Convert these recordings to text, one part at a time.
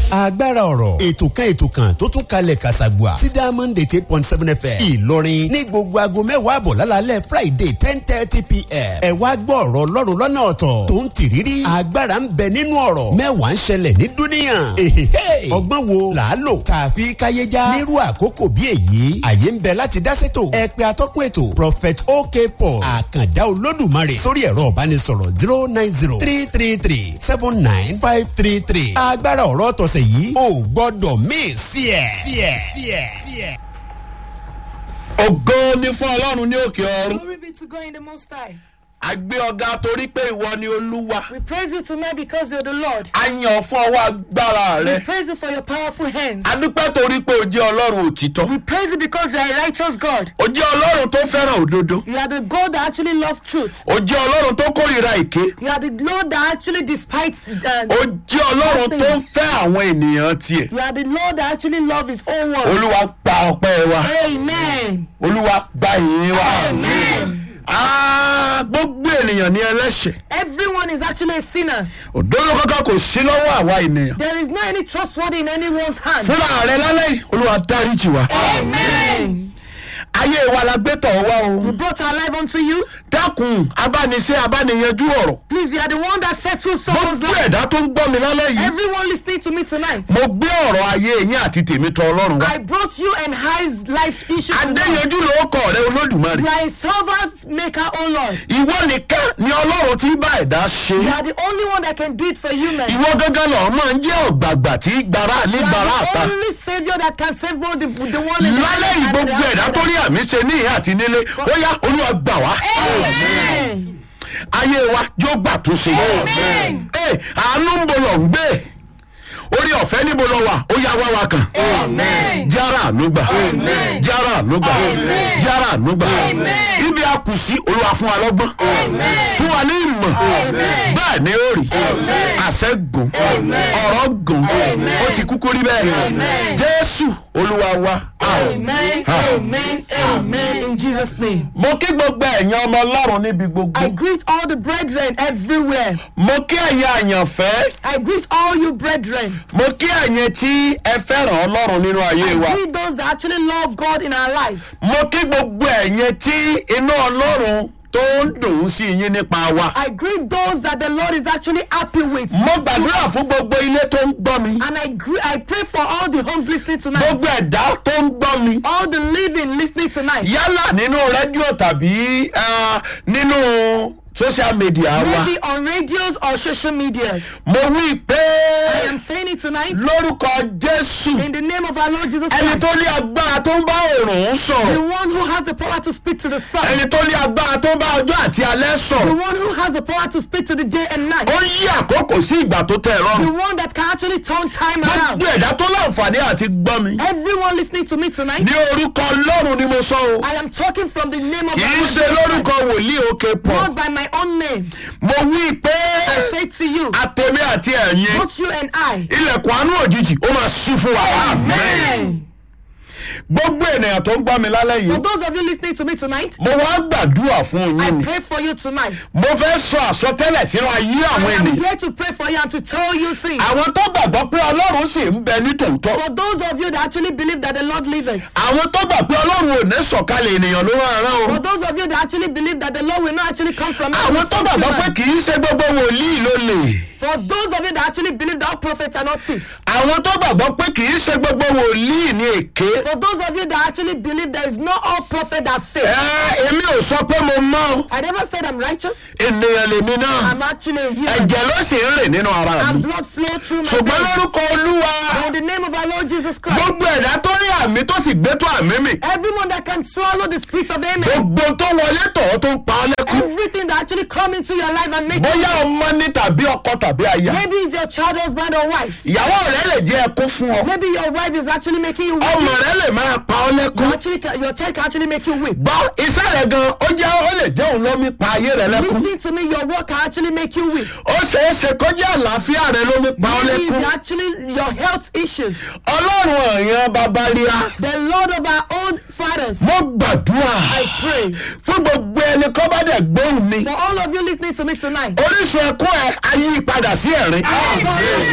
agbára ọ̀rọ̀ ètò kan ètò kan tó tún kalẹ̀ kàṣàgbà sí diamond eight eight point seven fm ìlọrin ní gbogbo aago mẹ́wàá àbọ̀ lálálẹ́ friday ten thirty pm ẹ wá gbọ́ ọ̀rọ̀ ọlọ́run lọ́nà ọ̀tọ̀ tó ń tìrírí agbára ń bẹ nínú ọ̀rọ̀ mẹ́wàá ń ṣẹlẹ̀ ní dúníyàn èhèhè ọgbọ́n wo là á lò tààfi káyéjá nírú àkókò bí èyí àyè ń bẹ láti dá sétò ẹ pé atọ́kùn ètò prophet ok paul àkàndá olódùmarè sórí ẹ̀rọ ìbánisọ̀rọ̀ zero nine zero three three three seven nine five three three agbára ọ̀rọ̀ tọ̀sẹ̀ yìí ò gbọ́dọ̀ míì sí ẹ̀ sí ẹ̀ sí ẹ̀ sí ẹ̀. ògo ni fún ọlọ́run ní òkè ọ̀run Glory be to God in the Most High. a gbé ọ̀gá torí pé ìwọ ni olúwa We praise you tonight because you're the Lord. a yàn fún ọwọ́ agbára rẹ We praise you for your powerful hands. a dúpẹ́ torí pé o jẹ́ ọlọ́run òtítọ́ We praise you because you are a righteous God. o jẹ́ ọlọ́run tó fẹ́ràn òdodo You are the God that actually loves truth. o jẹ́ ọlọ́run tó kórìíra èké You are the Lord that actually despises. o Uh, jẹ́ ọlọ́run tó ń fẹ́ àwọn ènìyàn tiẹ̀ you are the Lord that actually loves His own words. olúwa gba ọpẹ́ wa Amen. olúwa gba ìyìn wa Amen. Ah, gbogbo ènìyàn ní ẹlẹ́ṣẹ̀ Everyone is actually a sinner. òdodo kankan kò sí lọ́wọ́ àwa ènìyàn There is no any trustworthy in anyone's hand. fúnra rẹ lálẹ́ yìí olúwa dáríjì wa Amen. ayé wa la gbé tọ̀ wá o We brought our life unto you. dákun abániṣe abániyanjú ọ̀rọ̀ Please, you are the one that settles someone's gbogbo life. ẹ̀dá tó ń gbọ́ mi lálẹ́ yìí Everyone listening to me tonight. mo gbé ọ̀rọ̀ ayé yín àti tèmi tọ̀ ọlọ́run wá I brought you and high's life issue to God. adéyanjú ló kọ̀ rẹ olódùmarè You are a servant maker, oh Lord. ìwọ nìkan ni ọlọ́run tí bá ẹ̀dá ṣe You are the only one that can do it for you, man. ìwọ gángan lọ máa ń jẹ́ ọ̀gbàgbà tí gbàrà ní You gbàrà are àta the only savior that can save both the, the one in the lálẹ́ yìí and the gbogbo ẹ̀dá tó outside. rí àmì ṣe ní ìhà àti nílé ó yá olúwa gbà wá Amen. ayé wa yóò gbà tó ṣe Ẹ, àánú ń bo lọ ń gbé orí ọ̀fẹ́ níbo lọ wà ó yá wá wa kàn jára ànúgbà jára ànúgbà jára ànúgbà ibi a kù sí olúwa fún wa lọ́gbọ́n fún wa ní ìmọ̀ bẹ́ẹ̀ ni ó rí àṣẹ gùn ọ̀rọ̀ gùn ó ti kúkú rí bẹ́ẹ̀ jésù olúwa wa Amen. Amen. Amen. In Jesus' name. mo kí gbogbo ẹ̀yin ọmọ ọlọ́run níbi gbogbo I greet all the brethren everywhere. mo kí ẹ̀yin àyànfẹ́ I greet all you brethren. mo kí ẹ̀yin tí ẹ fẹ́ràn ọlọ́run nínú ayé I wa greet those that actually love God in our lives. mo kí gbogbo ẹ̀yin tí inú ọlọ́run tó ń dùn ún sí yín nípa wa I greet those that the Lord is actually happy with. mo gbàdúrà fún gbogbo ilé tó ń gbọ́ mi And I gre- I pray for all the homes listening tonight. gbogbo ẹ̀dá tó ń gbọ́ mi All the living listening tonight. yálà nínú rédíò tàbí ah, nínú social media wa Maybe on radios or social medias. mo wí pé I am saying it tonight lórúkọ jésù in the name of our Lord Jesus ẹni Christ. tó ní agbára tó ń bá òòrùn The sọ̀rọ̀ one who has the power to speak to the sun. ẹni tó ní agbára tó ń bá ọjọ́ àti alẹ́ The sọ̀rọ̀ one who has the power to speak to the day and night. ó yí àkókò sí ìgbà tó tẹ̀ ẹ́ The lọ́rùn one that can actually turn time around. gbogbo ẹ̀dá tó láǹfààní àti gbọ́ mi Everyone listening to me tonight. ní orúkọ ọlọ́run ni mo sọ o I am talking from the name of kì our í Lord ṣe Jesus lórúkọ Christ. wòlíì òkè pọ̀ Not by my own name. mo wí pé I say to you, àtẹ̀mí àti ẹ̀yin both you and I. ilẹ̀kùn àánú òjijì ó máa ṣí fún wa Amen. gbogbo ènìyàn tó ń gbọ́ mi lálẹ́ For yìí those of you listening to me tonight, mo wá gbàdúrà fún I yín ni pray for you tonight. mo fẹ́ sọ àsọtẹ́lẹ̀ sínú ayé I àwọn am ènìyàn here to pray for you and to tell you things. àwọn tó gbàgbọ́ pé ọlọ́run sì ń bẹ ní tòótọ́ For those of you that actually believe that the Lord liveth. àwọn tó gbà pé ọlọ́run ò ní sọ̀kalẹ̀ ènìyàn ló máa rán o For those of you that actually believe that the Lord will not actually come from àwọn tó gbàgbọ́ pé heaven. kì í ṣe gbogbo wòlíì ló lè For those of you that actually believe that all prophets are not thieves. àwọn tó gbàgbọ́ pé kì í ṣe gbogbo wòlíì ní èké For those of you that actually believe there is not all prophet that faith. ẹ èmi ò sọ pé mo mọ́ o. I never said I'm righteous. ènìyàn lèmi náà I'm actually a human. ẹ̀jẹ̀ ló sì ń rìn nínú ara And mi blood flow through my ṣùgbọ́n veins. lórúkọ olúwa In the name of our Lord Jesus Christ. gbogbo ẹ̀dá tó rí àmì tó sì gbé tó àmì mi Everyone that can swallow the spirit of amen. gbogbo tó wọlé tọ̀ tó ń pa ọ́ lẹ́kún Everything that actually come into your life and make bóyá ọmọ ní tàbí ọkọ tàbí aya Maybe it's your child, husband, or wife. ìyàwó rẹ lè jẹ́ ẹkún fún ọ Maybe your wife is actually making you weep. ọmọ rẹ lè máa pa ọ́ You lẹ́kún actually, can- your child can actually make you weep. gbọ́ iṣẹ́ rẹ gan ó jẹ́ ó lè jẹ́ òun lómi pa ayé rẹ lẹ́kún Listening to me, your work can actually make you weep. ó ṣeé ṣe kó jẹ́ àlàáfíà rẹ lómi pa ọ́ Maybe lẹ́kún it's actually your health issues. ọlọ́run ọ̀yàn babalíà The Lord of our own fathers. mo gbàdúrà I pray fún gbogbo ẹni kọ́ bá dẹ̀ gbóhùn mi for all of you listening to me tonight. orísun ẹkún ẹ ayé padà sí ẹ̀rín God, let your cry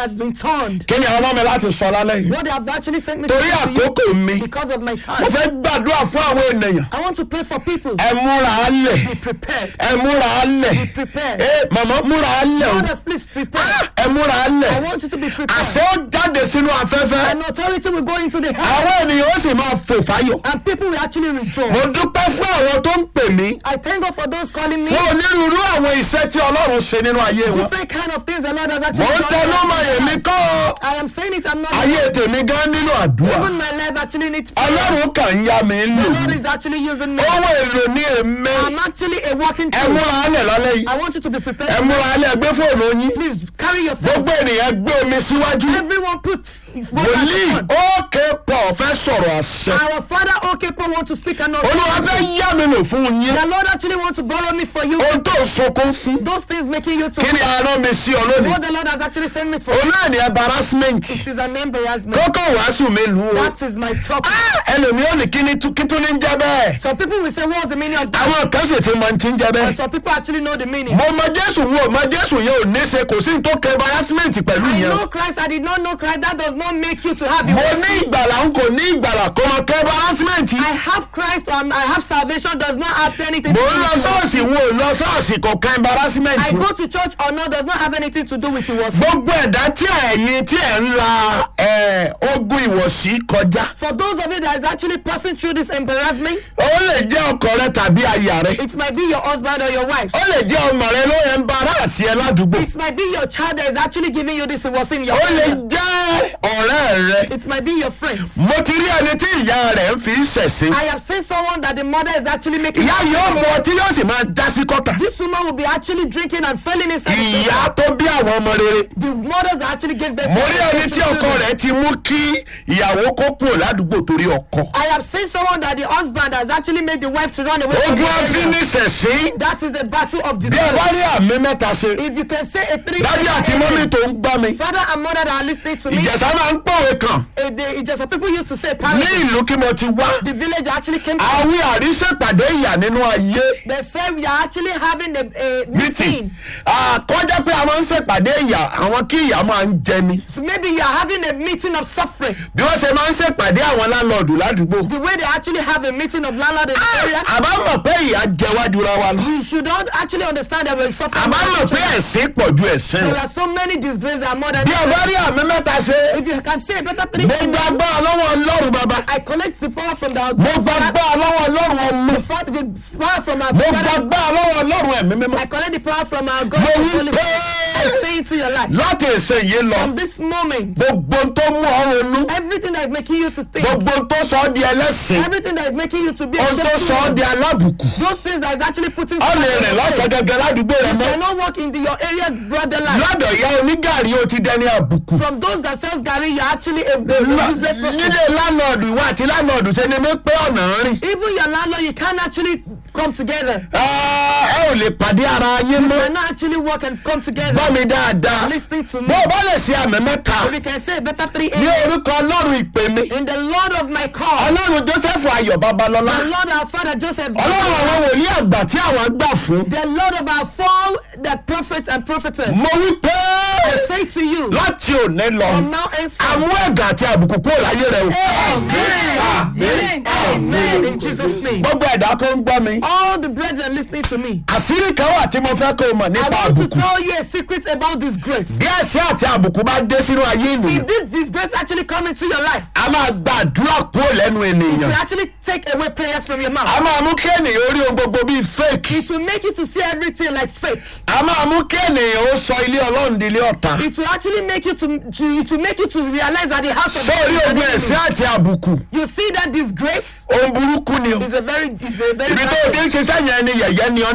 has been turned. kí ni àwọn ọmọ mi láti sọ lálẹ́ yìí What they have actually sent me to torí say to you àkókò mi because of my mo time. fẹ́ gbàdúrà fún àwọn ènìyàn I want to pray for people. ẹ múra á lẹ̀ Be prepared. ẹ múra á lẹ̀ prepared. ẹ màmá múra á lẹ̀ o Fathers, please prepare. ẹ múra á I lẹ̀ want you to be prepared. àṣẹ ó jáde sínú afẹ́fẹ́ And authority will go into the air. àwọn ènìyàn ó sì máa fò fáyọ̀ And people will actually mo rejoice. dúpẹ́ fún àwọn tó ń pè mí I thank God for those calling me. fún onírúurú àwọn iṣẹ́ tí ọlọ́run ṣe nínú ayé wọn Different kind of things the Lord has mo actually ń done. tẹnu in mọ́ my èmi life. kọ́ ọ. I am saying it, I'm not. ayé tèmi gan nínú àdúrà Even my life actually needs prayer. ọlọ́run kàn ń yá mi lò The Lord is actually using me. owó èrò ní èmi I'm actually a walking ẹ tool. múra alẹ̀ lálẹ́ yìí I want you to be prepared. ẹ múra alẹ̀ gbé fóònù yín Please carry your phone. gbogbo ènìyàn gbé omi síwájú Everyone put wòlíì ókè pọ̀ fẹ́ sọ̀rọ̀ àṣẹ Our father, okay, Paul, want to speak and not. olúwa fẹ́ yá mi lò fún yín The Lord actually want to borrow me for you. ohun tó sunkún fún Those things making you to. kí ni arán mi sí ọ lónìí What the Lord has actually sent me for. òun náà ní embarrassment It is an embarrassment. kókó wàásù mi lù ú That is my topic. ẹlòmíì ò ní kí ni tú- kí tún ní jẹ́ bẹ́ẹ̀ Some people will say, what's the meaning of that? àwọn kan sì ti mọ ti ń jẹ́ And bẹ́ẹ̀ some people actually know the meaning. mo mọ jésù wo mọ jésù yẹn ò ní ṣe kò sí ní tó kẹ embarrassment pẹ̀lú I yẹn know Christ, I did not know Christ. That does not make you to have mo your ní ìgbàlà n kò ní ìgbàlà kò mọ kẹ embarrassment I have Christ, um, I have salvation, does not have anything mo to ń lọ do with it. ṣọ́ọ̀ṣì wo lọ ṣọ́ọ̀ṣì kò kẹ embarrassment I go to church or not does not have anything to do with it. Was gbogbo ẹ̀dá tí ẹ̀yin tí ẹ̀ ń la ẹ̀, ogun ìwọ̀sí kọjá for those of you that is actually passing through this embarrassment, ó lè jẹ́ ọkọ rẹ tàbí aya rẹ it might be your husband or your wife. ó lè jẹ́ ọmọ rẹ ló ẹ̀ ń bára sí ẹ ládùúgbò It might be your child that is actually giving you this. It was in your. ó lè family. jẹ́ ọ̀rẹ́ rẹ It might be your friends. mo ti rí ẹni tí ìyá rẹ̀ ń fi ń ṣẹ̀sín I have seen someone that the mother is actually making. ìyá yóò mọ ọtí yóò sì máa já sí kọ́tà This woman will be actually drinking and falling inside. the ìyá tó bí àwọn ọmọ rere The mothers that actually gave birth. mo to rí their ẹni tí ọkọ children. rẹ̀ ti mú kí ìyàwó kó kúrò ládùúgbò torí ọkọ I have seen someone that the husband has actually made the wife to run away from ogun the area. àfiníṣẹ̀sín That is a battle of bí ẹ desire. bá rí àmì mẹ́ta ṣe If you can say a three. dájú àti mọ́mí tó ń gbá mi Father and mother that are listening to me. ìjẹ̀sà máa ń pòwe kan eh, they, it's just some people used to say ní parents. ìlú kí mo ti wá The village actually came. to àwí àríṣèpàdé ìyà nínú ayé They said we are actually having a, a meeting meeting. àkọjá pé a máa ń ṣèpàdé ìyà àwọn kí ìyà máa ń jẹ ni So maybe you are having a meeting of suffering. bí wọ́n ṣe máa ń ṣèpàdé àwọn láńlọ́ọ̀dù ládùúgbò The way they actually have a meeting of landlord in the areas. àbá mọ̀ pé ìyà jẹ wájú ra wa lọ We should not actually understand that we're suffering. àbá mọ̀ pé ẹ̀sìn pọ̀ ju ẹ̀sìn There lọ are so many disgraces that are more than. bí ọba rí àmì mẹ́ta ṣe If you can say a better three. gbogbo agbára lọ́wọ́ ọlọ́run bàbá I collect the power from the gbogbo agbára lọ́wọ́ ọlọ́run ọmọ the fa- the power from our gbogbo father. agbára lọ́wọ́ ọlọ́run ẹ̀mí mímọ́ I collect the power from our God. Mo the wí Holy pé- Spirit. I say it to your life. láti èsè yìí lọ From this moment, gbogbo tó mú ọ ronú everything that is making you to think, gbogbo tó sọ ọ́ di ẹlẹ́sìn everything that is making you to be ohun tó ashamed sọ ọ́ to di alábùkù those things that is actually putting ọ lè in rìn your lọ́sàn face. gẹ́gẹ́ ládùúgbò rẹ You mọ́ cannot walk in the, your area brother life. lọ́dọ̀ ìyá onígàrí ó ti dẹni àbùkù From those that sells Gary, you're actually a, a, a useless person. nílé lánàádù ìwà àti lánàádù ṣe ni mi pé ọ̀nà rìn Even your landlord, you can't actually come together. Ah, ẹ ò lè pàdé ara yín You mọ́ cannot actually work and come together. gbọ́ mi dáadáa Listening to me. bó o bá lè ṣe àmì mẹ́ta If you can say a better three ní amen. orúkọ ọlọ́run ìpè mi In the Lord of my call, ọlọ́run joseph ayọ̀ babalọ́lá the Lord our Father Joseph, ọlọ́run àwọn wòlíì àgbà tí àwọn gbà fún the Lord of our fall, the prophets and prophetess. mo wí pé I say to you, láti òní lọ from now henceforth, àmú ẹ̀gà àti àbùkù kúrò láyé rẹ o Amen. Amen. In Jesus' name. gbogbo ẹ̀dá tó ń gbọ́ mi All the brethren listening to me, àṣírí kan wà tí mo fẹ́ kó o mọ̀ I nípa want to àbùkù tell you a secret about this grace. bí ẹ̀ṣẹ̀ àti àbùkù bá dé sínú ayé ènìyàn If this disgrace actually come into your life, a máa gba àdúrà kúrò lẹ́nu it ènìyàn will actually take away prayers from your a mouth. máa mú kí ènìyàn orí ohun gbogbo bíi fake It will make you to see everything like fake. a máa mú kí ènìyàn ó sọ ilé ọlọ́run di ilé ọ̀tá It will actually make you to, to it will make you to realize that the house of God sórí is an ogun enemy. ẹ̀ṣẹ̀ àti àbùkù You see that disgrace ohun burúkú ni o is a very is a very ibi tó bad o ti thing. ń ṣiṣẹ́ yẹn ni yẹ̀yẹ́ ni ọ́